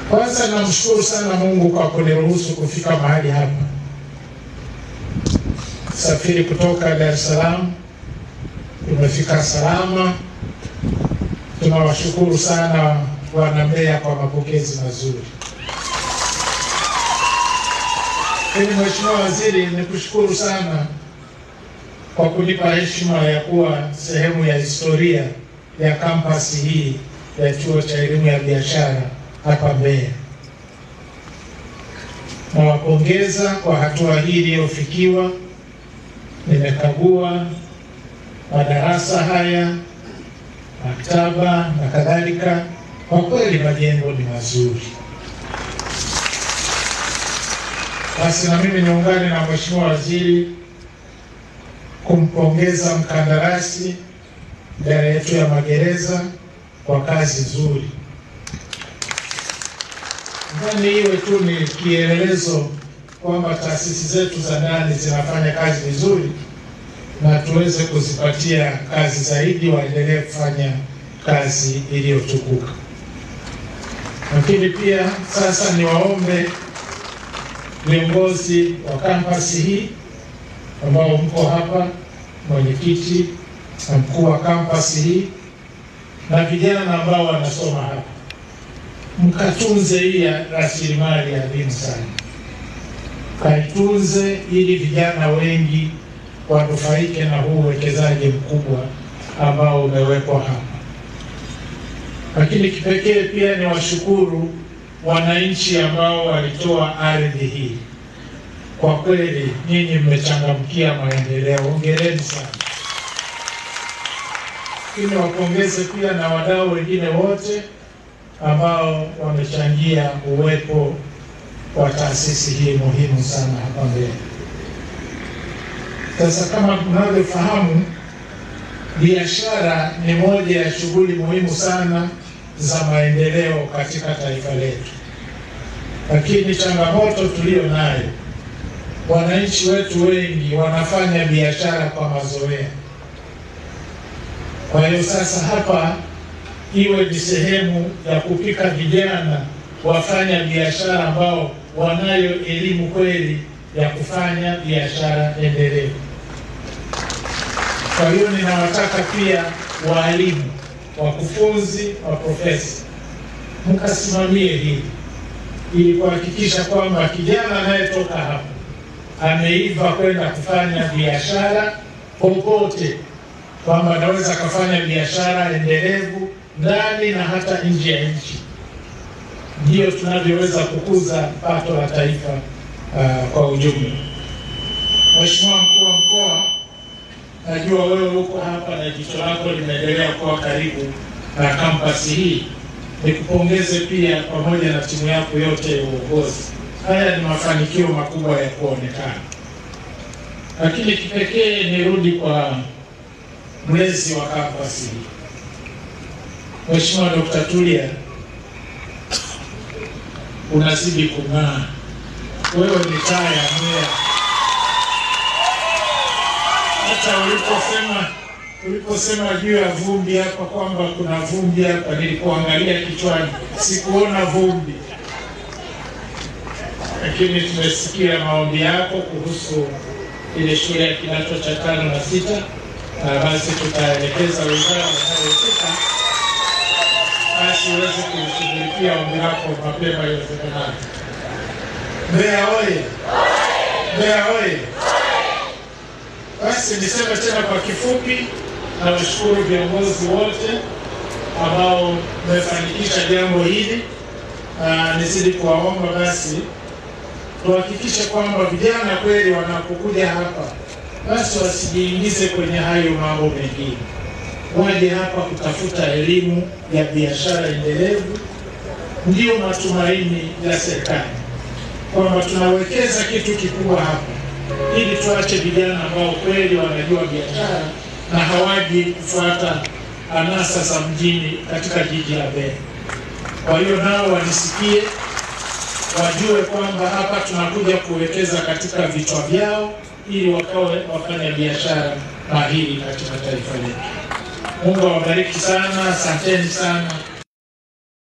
Kwanza namshukuru sana Mungu kwa kuniruhusu kufika mahali hapa, safiri kutoka Dar es Salaam, tumefika salama. Tunawashukuru sana wana Mbeya kwa mapokezi mazuri. Lakini Mheshimiwa Waziri, nikushukuru sana kwa kunipa heshima ya kuwa sehemu ya historia ya kampasi hii ya Chuo cha Elimu ya Biashara hapa Mbeya. Nawapongeza kwa hatua hii iliyofikiwa. Nimekagua madarasa haya, maktaba na kadhalika. Kwa kweli majengo ni mazuri. Basi na mimi niungane na Mheshimiwa Waziri kumpongeza mkandarasi idara yetu ya magereza kwa kazi nzuri. Nadhani iwe tu ni kielelezo kwamba taasisi zetu za ndani zinafanya kazi vizuri na tuweze kuzipatia kazi zaidi, waendelee kufanya kazi iliyotukuka. Lakini pia sasa niwaombe viongozi wa kampasi hii ambao mko hapa, mwenyekiti na mkuu wa kampasi hii na vijana ambao wanasoma hapa, mkatunze hii rasilimali adhimu sana, kaitunze ili vijana wengi wanufaike na huu uwekezaji mkubwa ambao umewekwa hapa. Lakini kipekee pia ni washukuru wananchi ambao walitoa ardhi hii. Kwa kweli nyinyi mmechangamkia maendeleo, hongereni sana. Lakini wapongeze pia na wadau wengine wote ambao wamechangia uwepo wa taasisi hii muhimu sana hapa Mbeya. Sasa kama mnavyofahamu, biashara ni moja ya shughuli muhimu sana za maendeleo katika taifa letu, lakini changamoto tuliyo nayo, wananchi wetu wengi wanafanya biashara kwa mazoea. Kwa hiyo sasa hapa iwe ni sehemu ya kupika vijana wafanya biashara ambao wanayo elimu kweli ya kufanya biashara endelevu. Kwa hiyo ninawataka pia waalimu, wakufunzi wa profesa mkasimamie hili ili kuhakikisha kwamba kijana anayetoka hapa ameiva kwenda kufanya biashara popote, kwamba anaweza akafanya biashara endelevu ndani na hata nje ya nchi. Ndiyo tunavyoweza kukuza pato la taifa uh, kwa ujumla. Mheshimiwa mkuu wa mkoa, najua wewe uko hapa na jicho lako limeendelea kuwa karibu na kampasi hii. Nikupongeze pia pamoja na timu yako yote ya uongozi. Haya ni mafanikio makubwa ya kuonekana, lakini kipekee nirudi kwa mlezi wa kampasi hii Mheshimiwa Dr. Tulia, unazidi kung'aa. Wewe ni taa ya Mbeya. Hata uliposema uliposema juu ya vumbi hapa kwamba kuna vumbi hapa, nilikuangalia kichwani, sikuona vumbi, lakini tumesikia maombi yako kuhusu ile shule ya kidato cha tano na sita, na basi tutaelekeza wizara inayohusika basi uweze kulishughulikia ombi lako mapema iwezekanavyo. Mbeya oye! Mbeya oye! Basi niseme tena kwa kifupi, nawashukuru viongozi wote ambao mmefanikisha jambo hili, na nizidi kuwaomba basi tuhakikishe kwamba vijana kweli wanapokuja hapa basi wasijiingize kwenye hayo mambo mengine waje hapa kutafuta elimu ya biashara endelevu. Ndiyo matumaini ya serikali kwamba tunawekeza kitu kikubwa hapa, ili tuache vijana ambao kweli wanajua biashara na hawaji kufuata anasa za mjini katika jiji la Mbeya. Kwa hiyo nao wanisikie, wajue kwamba hapa tunakuja kuwekeza katika vichwa vyao, ili wakawe wafanya biashara mahiri katika taifa letu. Mungu awabariki sana, asanteni sana.